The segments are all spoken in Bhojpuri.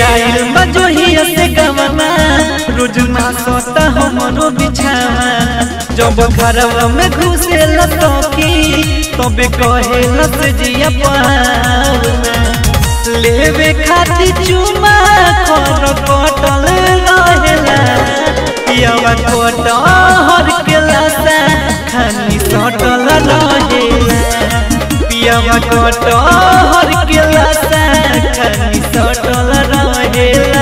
आइल मजोहिया से गवना रोज ना सोता हमरो बिछावा जब घरवा में घुसे लतकी तबे कहे लस जिया पावना लेवे खाती चुमा कर कटल रहेला पियावा कटहर के लसा खानी सटल रहेला पियावा कटहर के लसा खानी सटल रहेला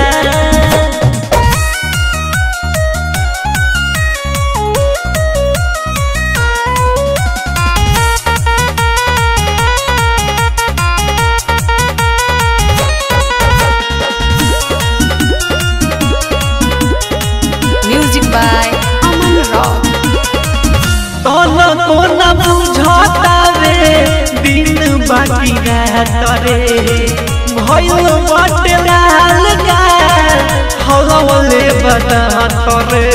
Music by Aman Rock. तन कोना बुझता रे दिन बाकी रहत रे भइल बाटे लाल का हवले बतात रे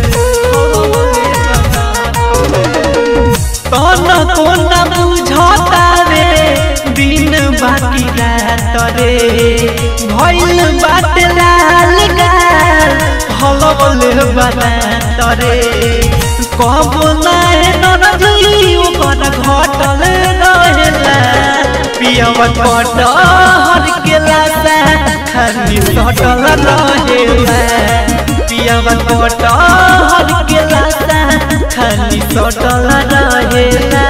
तन कोना बुझता रे दिन बाकी रहत रे भइल बाटे लाल का हवले बतात रे कब नाहे नरजुई ओकर घटल रहेला पियावा कटहर के लासा खाली सटल रहेला पियावा कटहर के लासा खाली सटल रहेला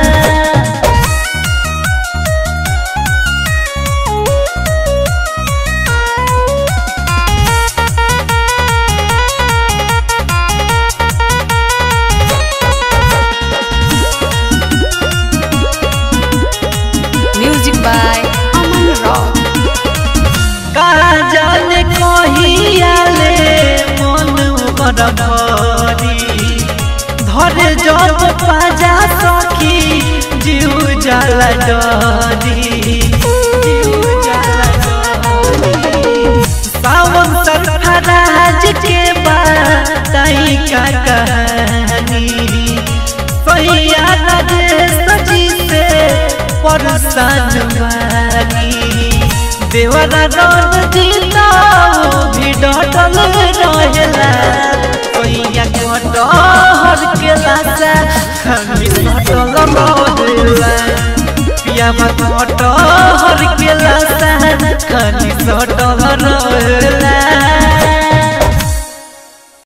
Music by Aman Rock. का जाने कहियाले मन ओकर भरी धरे जब पाजा सखी जीव जाला डरी जीव जाला डरी सावन सरफराज के बताई का कहानी सैया राजेश जी से परेशान बानी देवरा रन जीता भी डटल रहेला सैया कटहर के लासा खाली सटल रहेला पियावा कटहर के लासा खाली सटल रहेला